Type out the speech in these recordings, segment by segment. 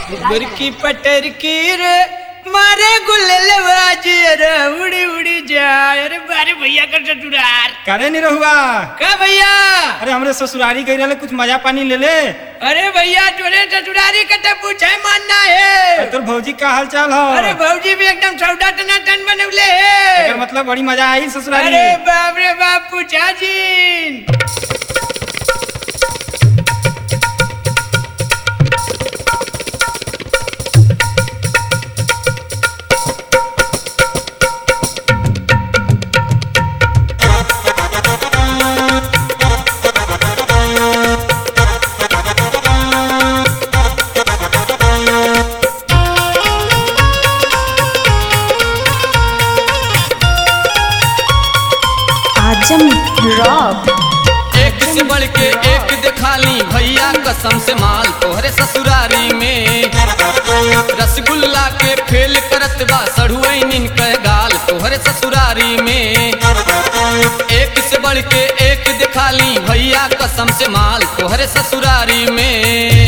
गुरकी पटर की रे मारे गुल्ले बाजी रे उड़ी उड़ी जाए अरे बारे भैया का ससुरार करे नहीं रहुआ का भैया अरे हमरे ससुरारी गई रहे कुछ मजा पानी ले ले अरे भैया तोरे ससुरारी का तो पूछे मानना है अरे तोर भौजी का हाल चाल हो अरे भौजी भी एकदम सौदा टना टन बनवले है एकर मतलब बड़ी मजा आई ससुरारी अरे बाप रे बाप पूछा जी आजम रॉक एक से बढ़ के एक दिखाली भैया कसम से माल तोहरे ससुरारी में रसगुल्ला के फेल करत बा सड़ुआइन कह गाल तोहरे ससुरारी में एक से बढ़ के एक दिखाली भैया कसम से माल तोहरे ससुरारी में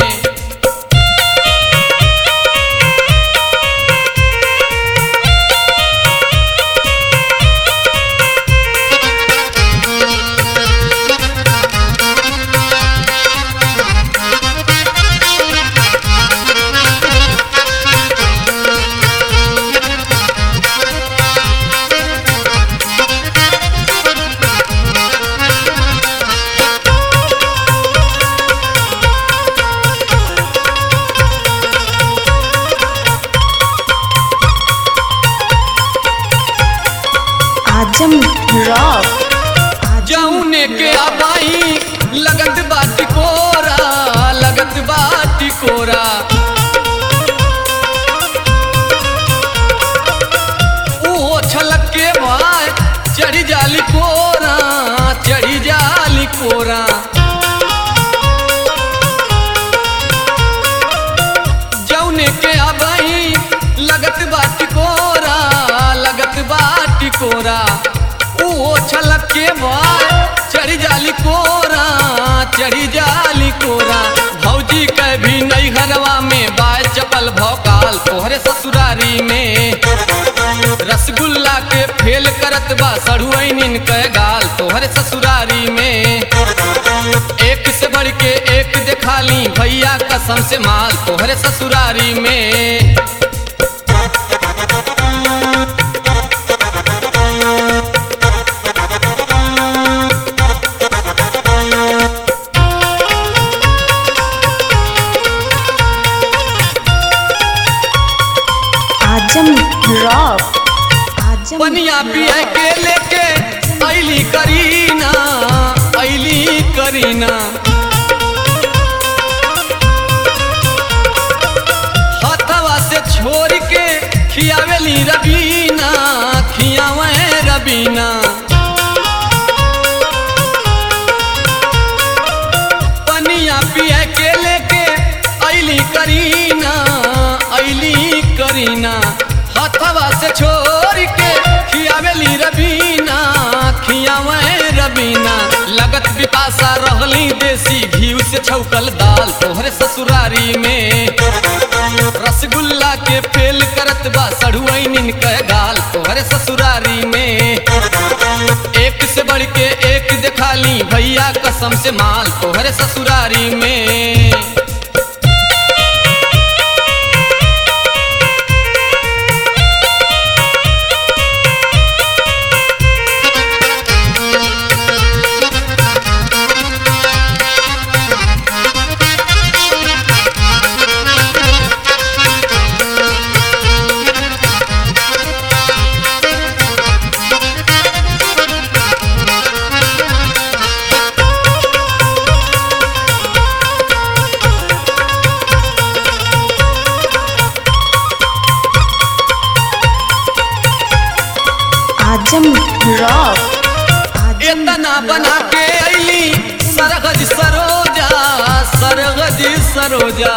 आजम रॉक जौने के अबाई लगत बाटी कोरा लगत बाटी कोरा ओहो छलक के भाई चढ़ी जाली कोरा चढ़ी जाली कोरा जौने के अबाई लगत बाटी कोरा लगत बाटी कोरा ओहो छलक के भाई चढ़ी जाली कोरा चढ़ी जाली कोरा भौजी के भी नई घरवा में बाय चपल भौकाल तोहरे ससुरारी में रसगुल्ला के फेल करत बा सड़ुआइन के गाल तोहरे ससुरारी में एक से बढ़ के एक दिखाली भैया कसम से माल तोहरे ससुरारी में आजम रॉक आजम पनिया पिए के लेके ऐली करीना ऐली करीना हथवा से छोड़ के खियावेली रबीना खियावे रबीना पनिया पिए के लेके ऐली करीना ऐली करीना हथवा से छोड़ के खियावेली रबीना खियावे रबीना लगत बिपासा रहली देसी घी से छौकल दाल तोहरे ससुरारी में रसगुल्ला के फेल करत बा सड़ुआइन के गाल तोहरे ससुरारी में एक से बढ़ के एक दिखाली भैया कसम से माल तोहरे ससुरारी में आजम रॉक आजम इतना बना के अली सरगज सरोजा सरगज सरोजा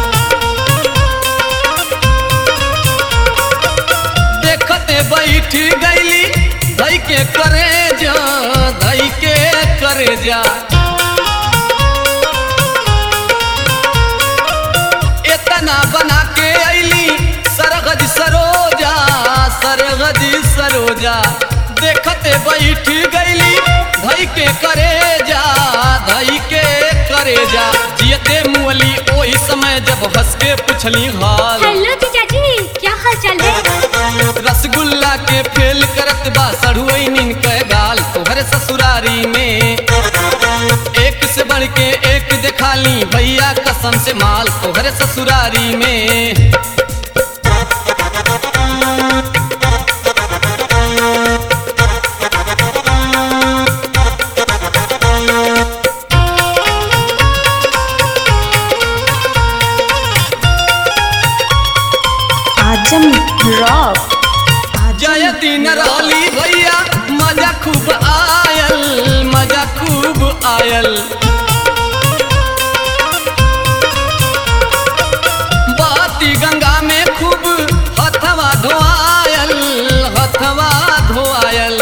देखते बैठ गईली धई के करे जा धई के करे जा इतना बना सजी सरोजा देखते बैठ गईली धई के करे जा धई के करे जा जियते मुअली ओही समय जब हंस के पुछली हाल हेलो जीजा जी क्या हाल चाल है रसगुल्ला के फेल करत बा सड़ुई नीन के गाल तोहरे ससुरारी में एक से बढ़ के एक दिखाली भैया कसम से माल तोहरे ससुरारी में आजम रॉक जय दिन राली भैया मजा खूब आयल मजा खूब आयल बाती गंगा में खूब हथवा धोआयल हथवा धोआयल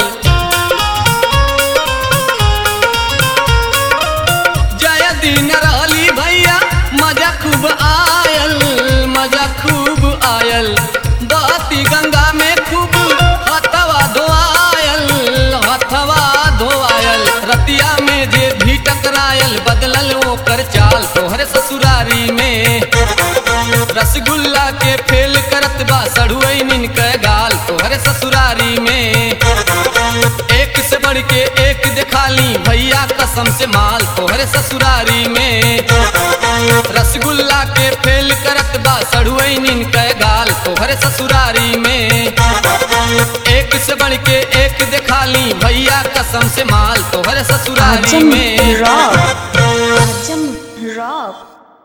जय दिन राली भैया मजा खूब आयल मजा खूब आयल बाती गंगा में खूब हथवा धोआयल हथवा धोआयल रतिया में जे भी टकरायल बदलल ओकर चाल तोहरे ससुरारी में रसगुल्ला के फेल करत बा सड़ुई निन के गाल तोहरे ससुरारी में एक से बढ़ के एक दिखाली भैया कसम से माल तोहरे ससुरारी में रसगुल्ला के फेल करत बा सड़ुई नीन के गाल तोहरे ससुरारी में एक से बढ़ के एक दिखाली भैया कसम से माल तोहरे ससुरारी आजम में रॉक आजम रॉक